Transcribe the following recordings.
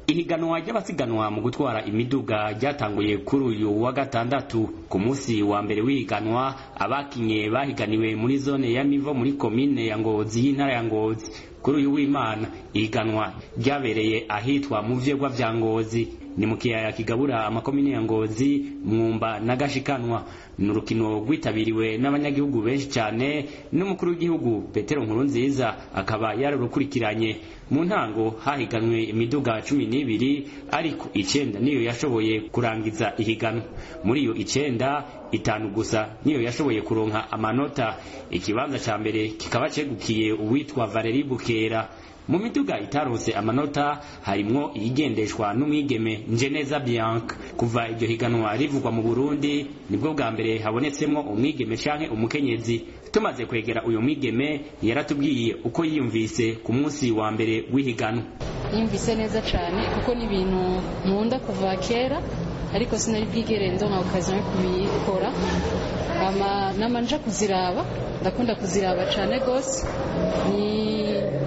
ihiganwa ry'abasiganwa mu gutwara imiduga ryatanguye kuri uyu wa gatandatu ku munsi wa mbere w'ihiganwa abakinye bahiganiwe muri zone ya mivo muri komine ya ngozi y'intara ya ngozi kuri uyu w'imana ihiganwa ryabereye ahitwa mu vyegwa vya ngozi ni mu kiyaya kigabura amakomine ya ngozi mwumba na gashikanwa ni urukino rwitabiriwe n'abanyagihugu benshi cyane n'umukuru w'igihugu petero nkurunziza akaba yarurukurikiranye mu ntango hahiganwe imiduga cumi n'ibiri ariko icenda niyo yashoboye kurangiza ihiganwa muri iyo icenda itanu gusa niyo yashoboye kuronka amanota ikibanza ca mbere kikaba cegukiye uwitwa valeri bukera mu miduga itaronse amanota harimwo iyigendeshwa n'umwigeme njeneza bianca kuva iryo higanwa rivugwa mu burundi nibwo bwa mbere habonetsemwo umwigeme canke umukenyezi tumaze kwegera uyu mwigeme yaratubwiye uko yiyumvise ku munsi wa mbere w'ihiganwa yumvise neza cane kuko ni ibintu nkunda kuva kera ariko sinari bwigere ndonka okaziyo yo kubikora ama nama nja kuziraba ndakunda kuziraba cane gose ni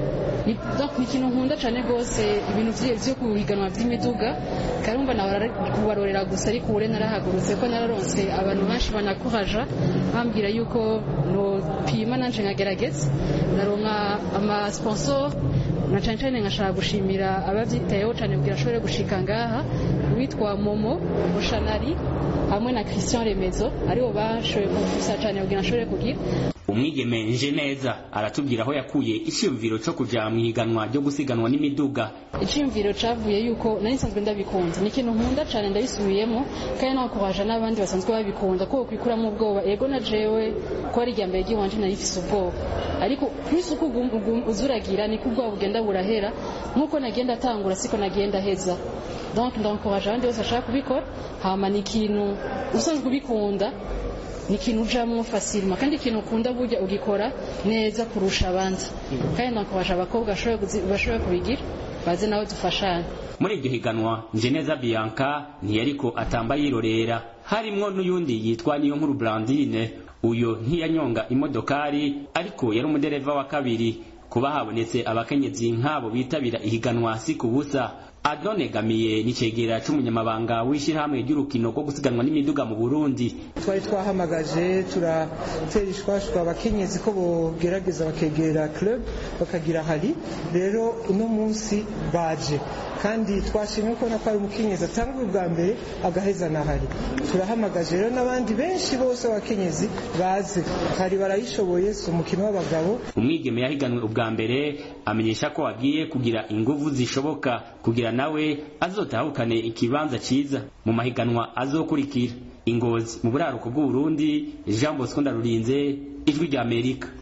ni ikintu nkunda cyane rwose ibintu byo kuhiganwa by'imiduga karumva nawe kubarorera gusa ariko ure narahagurutse ko nararonse abantu benshi banakuraja bambwira yuko nopima nanje nkagerageza naronka amasponsor na cyane cyane nkashaka gushimira ababyitayeho cyane kugira ashobore gushika ngaha witwa momo bushanari hamwe na christian remezo aribo bashoboye kumfisa cyane kugira ashobore kugira umwigeme nje neza aratubwira aho yakuye icyumviro cyo kuja mu ihiganwa ryo gusiganwa n'imiduga icyumviro cavuye yuko nari nsanzwe ndabikunze ni ikintu nkunda cyane ndabisubiyemo kandi nakubaja n'abandi basanzwe babikunda ko kwikuramo ubwoba ego na jewe ko ari irya mbere ry'iwanje nari mfise ubwoba ariko plus uko uzuragira niko ubwoba bugenda burahera nk'uko nagenda atangura siko nagenda heza donc ndankuraje abandi bose bashaka kubikora hama ni ikintu usanzwe ubikunda ni ikintu ujamwo fasilima kandi ikintu ukunda burya ugikora neza kurusha abandi kandi nakubasha abakobwa bashoboye kubigira baze nawe dufashanye muri iryo higanwa njeneza bianca ntiyariko atamba yirorera harimwo n'uyundi yitwa niyo nkuru blandine uyo ntiyanyonga imodokari ariko yari umudereva wa kabiri kuba habonetse abakenyezi nk'abo bitabira ihiganwa si ku busa adonegamiye n'icegera c'umunyamabanga w'ishirahamwe ry'urukino rwo gusiganwa n'imiduga mu burundi twari twahamagaje turatera ishwashwa abakenyezi ko bogerageza bakegera club bakagira hari rero uno munsi baje kandi twashimye kubona ko ari umukenyezi atanga bwa mbere agaheza na hari turahamagaje rero n'abandi benshi bose abakenyezi baze hari barayishoboye si umukino w'abagabo umwigeme yahiganwe ubwa mbere amenyesha ko agiye kugira inguvu zishoboka kugira nawe azotahukane ikibanza ciza mu mahiganwa azokurikira ingozi mu buraruko bw'uburundi jean bosco ndarurinze ijwi ry'amerika